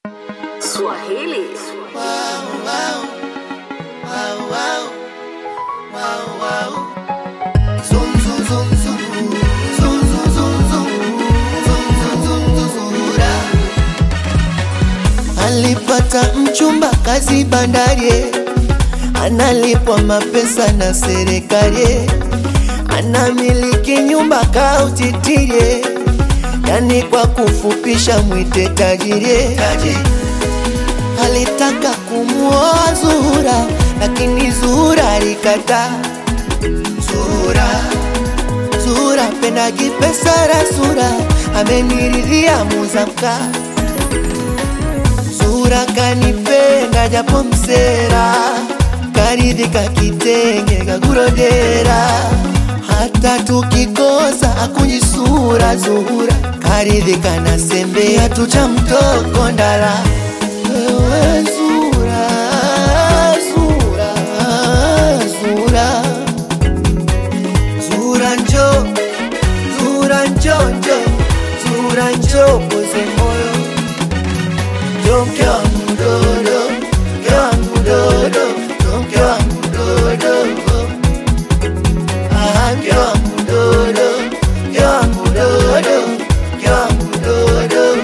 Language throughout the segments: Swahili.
Swahili. Alipata mchumba kazi bandari, analipwa mapesa na serikali, anamiliki nyumba kautitirie, yani kwa kufupisha mwite tajiri. Alitaka kumuoa Zuhura, lakini Zuhura alikataa. Zuhura, Zuhura pendagi pesa rasura, ameniridhia muzamka Zuhura kanipenda japo msera, karidhika kitenge kakurodera, hata tukikosa akunyisura Zuhura karidhika na sembea tucha mtoko ndara wewe Zuhura, Zuhura, Zuhura, Zuhura njo, Zuhura njo njo, Zuhura njo poze moyo njo mke wangu dodo, mke wangu dodo, njo mke wangu dodo, ah mke wangu dodo, mke wangu dodo, mke wangu dodo.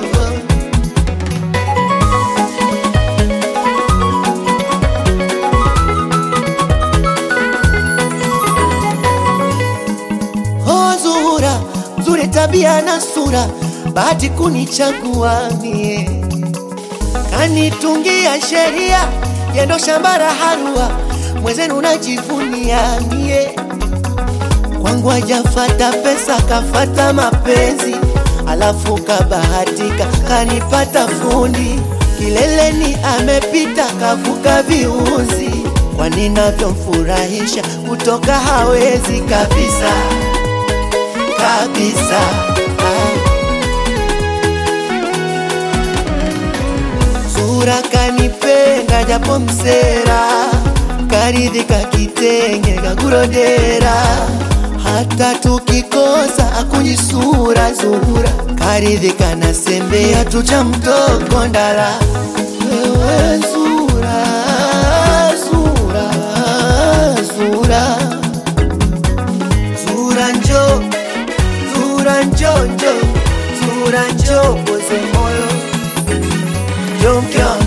Oh Zuhura, mzuri tabia na sura, bahati kunichagua mie, kanitungia sheria yendo shambara harua, mwezenu najivunia mie, kwangu hajafata pesa, kafata mapenzi, alafu kabahatika kanipata fundi, kileleni amepita, kavuka viunzi, kwa ninavyomfurahisha kutoka hawezi kabisa kabisa. Ah. Sura kanipenda japo msera, karidhika kitenge kakurodera, hata tukikosa akunyisura Zuhura karidhika na sembea tucha mtoko ndara wewe Zuhura, Zuhura, Zuhura, Zuhura njo Zura njo njo, Zura njo poze moyo, njo mke wangu